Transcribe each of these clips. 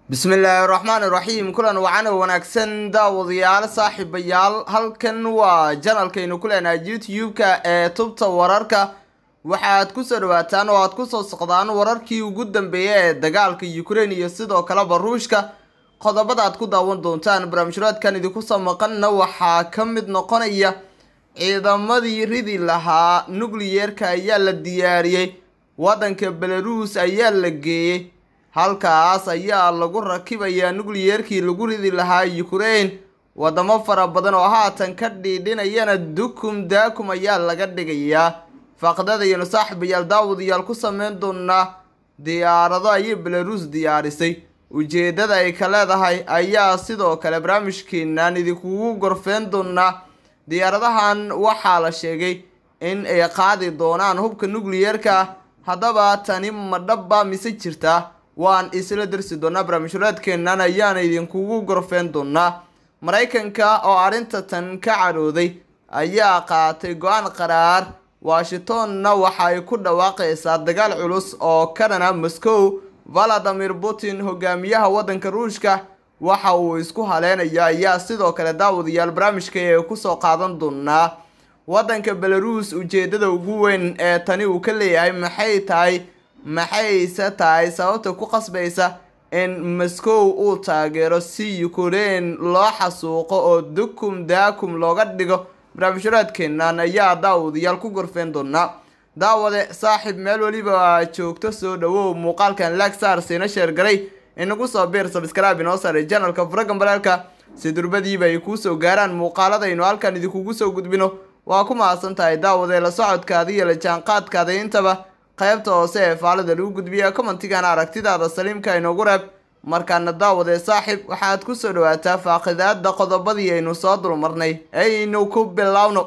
bismillaahi raxmaani raxiim kulan wacan oo wanaagsan daawadayaal saaxiibayaal halkan waa janalkaynu ku leenahay youtube-ka ee tubta wararka waxaad kusoo dhawaataan oo aad kusoo socdaan wararkii ugu dambeeyay ee dagaalka ukraine iyo sidoo kaleba ruushka qodobada aad ku daawan doontaan barnaamijraadkan idinkusoo maqanna waxaa ka mid noqonaya ciidamadii ridi lahaa nucleyeerka ayaa la diyaariyey waddanka belaruus ayaa la geeyey halkaas ayaa lagu rakibayaa nucleyeerkii lagu ridi lahaa ukraine wadamo fara badan oo haatan ka dhiidhinayana dukum daakum ayaa laga dhigayaa faaqdadayanu saaxiibayaal daawadayaal ku sameyn doonaa diyaarado ayay belaruus diyaarisay ujeedada ay ka leedahay ayaa sidoo kale barnaamijkeenan idinkugu gorfeen doonaa diyaaradahan waxaa la sheegay in ay qaadi doonaan hubka nucleyeerka haddaba tani ma dhaba mise jirta waan isla darsi doonaa barnaamijhuraadkeenan ayaana idinkugu gorfeen doonaa maraykanka oo arrinta tan ka cadhooday ayaa qaatay go-aan qaraar washingtonna waxa ay ku dhawaaqaysaa dagaal culus oo ka dhana moscow valadimir putin hogaamiyaha waddanka ruushka waxa uu isku haleynayo ayaa sidoo kale daawadayaal barnaamijka ee kusoo qaadan doonaa waddanka belaruus ujeedada ugu weyn ee tani uu ka leeyahay maxay tahay maxayse tahay sababta ku qasbaysa in moscow uu taageero si ukraine loo xasuuqo oo dukum daakum looga dhigo barnaamijhuraadkeenan ayaa daawadayaal ku gorfeen doonaa daawade saaxiib meel weliba aad joogto soo dhawow muuqaalkan lagsar siina sheergaray inagu soo biir sabskrib inoo saaray janalka furagan balaalka si durbadiiba ay kuusoo gaaraan muuqaaladaynu halkan idinkugu soo gudbino waa ku mahadsan tahay daawade la socodkaada iyo la jaanqaadkaada intaba qaybta hoose ee faalada lagu gudbiya commentigan aragtidaada saliimka inoogu reeb markaana daawade saaxiib waxaad kusoo dhawaataa faaqidaada qodobadii aynu soo dulmarnay aynu ku bilowno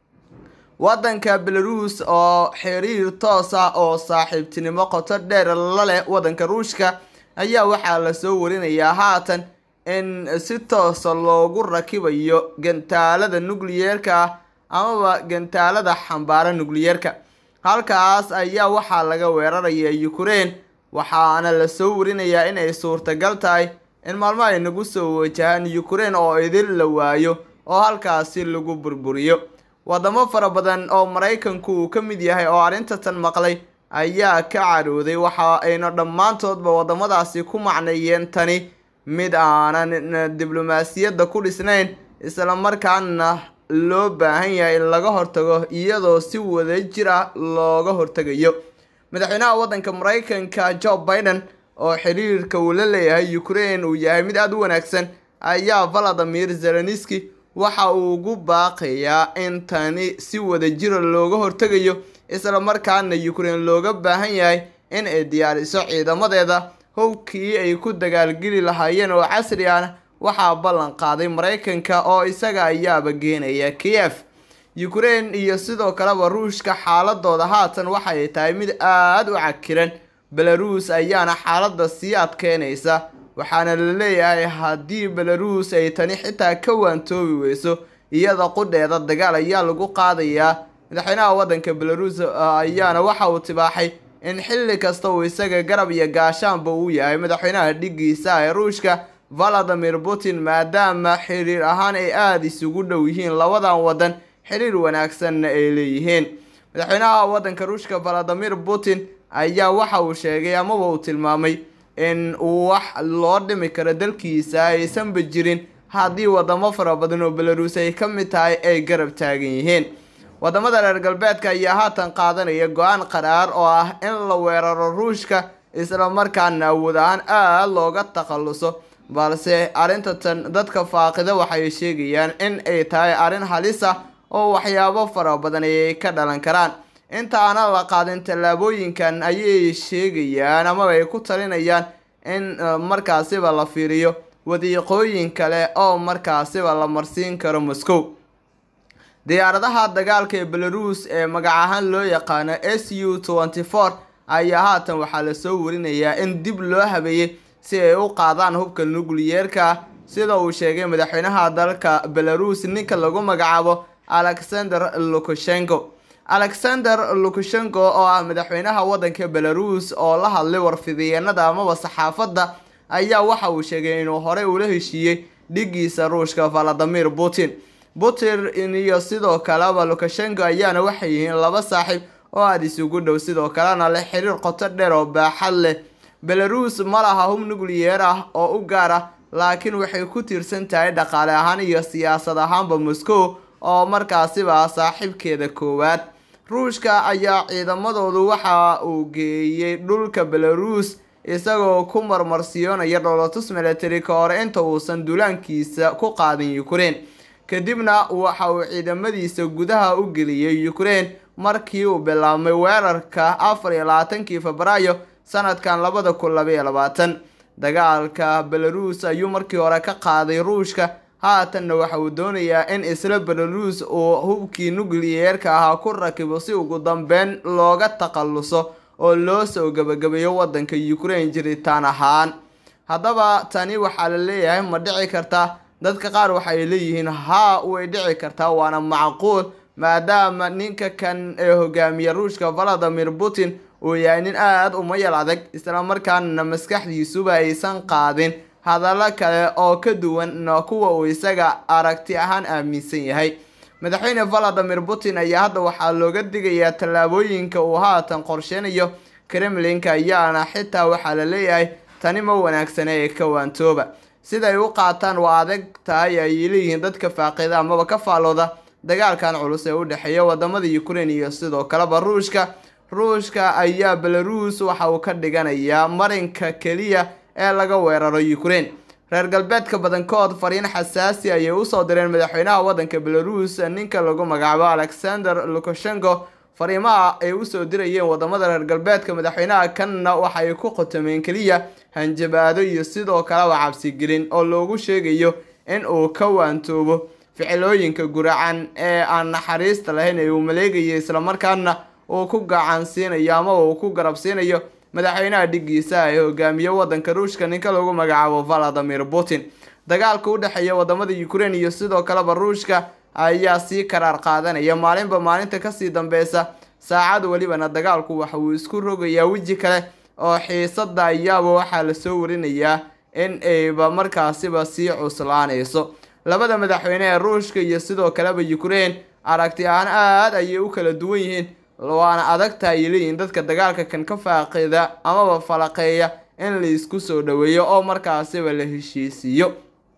waddanka belaruus oo xiriir toos ah oo saaxiibtinimo qoto dheer la leh waddanka ruushka ayaa waxaa lasoo warinayaa haatan in si toosa loogu rakibayo gantaalada nucleyeerka ah amaba gantaalada xambaara nucleyeerka halkaas ayaa waxaa laga weeraraya ukraine waxaana lasoo warinayaa inay suurtagal tahay in maalmo ay nagu soo wajahaan ukraine oo idin la waayo oo halkaasi lagu burburiyo wadamo fara badan oo maraykanku uu ka mid yahay oo arrinta tan maqlay ayaa ka cadhooday waxa ayna dhammaantoodba wadamadaasi ku macneeyeen tani mid aanan diblomaasiyadda ku dhisnayn islamarkaana loo baahan yahay in laga hortago iyadoo si wada jir ah looga hortegayo madaxweynaha waddanka maraykanka joe biden oo xiriirka uu la leeyahay ukraine uu yahay mid aada u wanaagsan ayaa valadimir zelenski waxa uu ugu baaqayaa in tani si wada jira looga hortegayo islamarkaana ukraine looga baahan yahay in ay diyaariso ciidamadeeda howkii ay ku dagaalgeli lahaayeen oo casri ah waxaa ballan qaaday maraykanka oo isaga ayaaba geenaya kiev ukraine iyo sidoo kaleba ruushka xaaladooda haatan waxay tahay mid aada u cakiran belaruus ayaana xaaladda sii adkeynaysa waxaana la leeyahay haddii belaruus ay tani xitaa ka waantoobi weyso iyada qudheeda dagaal ayaa lagu qaadayaa madaxweynaha waddanka belaruus ayaana waxa uu tibaaxay in xilli kasta uu isaga garab iyo gaashaanba uu yahay madaxweynaha dhigiisa ee ruushka valadimir putin maadaama xiriir ahaan ay aada isugu dhow yihiin labadan waddan xiriir wanaagsanna ay leeyihiin madaxweynaha waddanka ruushka valadimir putin ayaa waxa uu sheegay amaba uu tilmaamay in wax loo dhimi karo dalkiisa aysanba jirin haddii wadamo fara badan oo belaruus ay ka mid tahay ay garab taagan yihiin wadamada reer galbeedka ayaa haatan qaadanaya go-aan qaraar oo ah in la weeraro ruushka islamarkaana awood ahaan aada looga takhaluso balse arrinta tan dadka faaqida waxay sheegayaan in ay tahay arrin halis ah oo waxyaabo fara badan ayay ka dhalan karaan inta aanan la qaadin tallaabooyinkan ayay sheegayaan amaba ay ku talinayaan in markaasiba la fiiriyo wadiiqooyin kale oo markaasiba la marsiin karo moscow diyaaradaha dagaalka ee belaruus ee magac ahaan loo yaqaano s u tenty four ayaa haatan waxaa lasoo warinayaa in dib loo habeeyey si ay u qaadaan hubka nucleyeerka sida uu sheegay madaxweynaha dalka belaruus ninka lagu magacaabo alexander lukashenko alexander lukashenko oo ah madaxweynaha waddanka belaruus oo la hadlay warfidiyeenada amaba saxaafadda ayaa waxa uu sheegay inuu horey ula heshiiyey dhigiisa ruushka valadimir putin putin iyo sidoo kaleba lukashenko ayaana waxay yihiin laba saaxiib oo aada isugu dhow sidoo kalena leh xiriir qoto dheer oo baaxad leh belarus ma laha hub nucleyer ah oo u gaar ah laakiin waxay ku tiirsan tahay dhaqaale ahaan iyo siyaasad ahaanba moscow oo markaasiba ah saaxiibkeeda koowaad ruushka ayaa ciidamadoodu waxa uu geeyey dhulka belarus isagoo ku marmarsiyoonaya dholotus military ka hor inta uusan duulaankiisa ku qaadin ukraine kadibna waxa uu ciidamadiisa gudaha u geliyey ukraine markii uu bilaabmay weerarka afar iyo labaatankii febraayo sanadkan labada kun labaiyo labaatan dagaalka belarus ayuu markii hore ka qaaday ruushka haatanna waxa uu doonayaa in isla belarus uu hubkii nucleyeerka ahaa ku rakibo si ugu dambeyn looga takhaluso oo loo soo gebagabeeyo wadanka ukraine jiritaan ahaan haddaba tani waxaa la leeyahay ma dhici kartaa dadka qaar waxay leeyihiin haa way dhici kartaa waana macquul maadaama ninka kan ee hogaamiya ruushka valadimir putin uu yahay nin aada u mayal adag islamarkaana maskaxdiisuba aysan qaadin hadallo kale oo ka duwan kuwa uu isaga aragti ahaan aaminsan yahay madaxweyne valadimir putin ayaa hadda waxaa looga digayaa tallaabooyinka uu haatan qorsheynayo kremlinka ayaana xitaa waxaa la leeyahay tani ma wanaagsana ee ka waantooba siday u qaataan waa adag tahay ay leeyihiin dadka faaqida amaba ka faalooda dagaalkan culus ee u dhexeeya wadamada ukraine iyo sidoo kaleba ruushka ruushka ayaa belarus waxa uu ka dhiganayaa marinka keliya ee laga weeraro ukraine reer galbeedka badankood fariin xasaasi ayay usoo direen madaxweynaha wadanka belarus ninka lagu magacaabo alexander lukashenko fariimaha ay usoo dirayeen wadamada reer galbeedka madaxweynaha kanna waxay ku qotomeen keliya hanjabaado iyo sidoo kaleba cabsigelin oo loogu sheegayo in uu ka waantoobo ficilooyinka guracan ee aan naxariista lahayn ee uu maleegayo islamarkaana uu ku gacansiinayo ama uu ku garabsiinayo madaxweynaha dhigiisa ee hogaamiye wadanka ruushka ninka lagu magacaabo valadimir putin dagaalka u dhexeeya wadamada ukraine iyo sidoo kaleba ruushka ayaa sii karaar qaadanaya maalinba maalinta kasii dambeysa saacad welibana dagaalku waxa uu isku rogayaa weji kale oo xiisada ayaaba waxaa lasoo warinayaa in ayba markaasiba sii cuslaanayso labada madaxweyne ee ruushka iyo sidoo kaleba ukraine aragti ahaan aada ayay u kala duwan yihiin waana adagta ay leeyihiin dadka dagaalka kan ka faaqida amaba falaqeeya in la isku soo dhaweeyo oo markaasiba la heshiisiiyo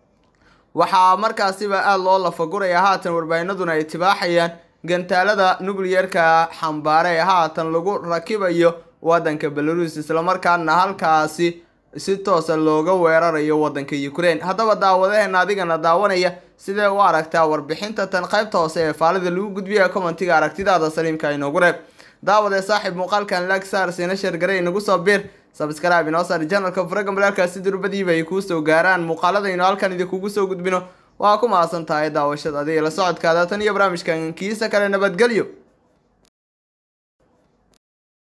waxaa markaasiba aada loo lafaguraya haatan warbaahinaduna ay tibaaxayaan gantaalada nucleyeerka xambaare ee haatan lagu rakibayo wadanka belarus islamarkaana halkaasi si toosa looga weerarayo wadanka ukraine haddaba daawadaheena adigana daawanaya sidee u aragtaa warbixinta tan qaybta hoose ee faalida lagu gudbiya commentiga aragtidaada saliimka inoogu reeb daawadee saaxiib muuqaalkan lagsaar siina sheergare inagu soo biir sabskrib inoo saar janalka faraga malaalkaasi durbadiiba ay kuu soo gaaraan muuqaaladaynu halkan idinkugu soo gudbino waa ku mahadsan tahay daawashada adiga la socodkaada tan iyo barnaamijkan kiisa kale nabadgelyo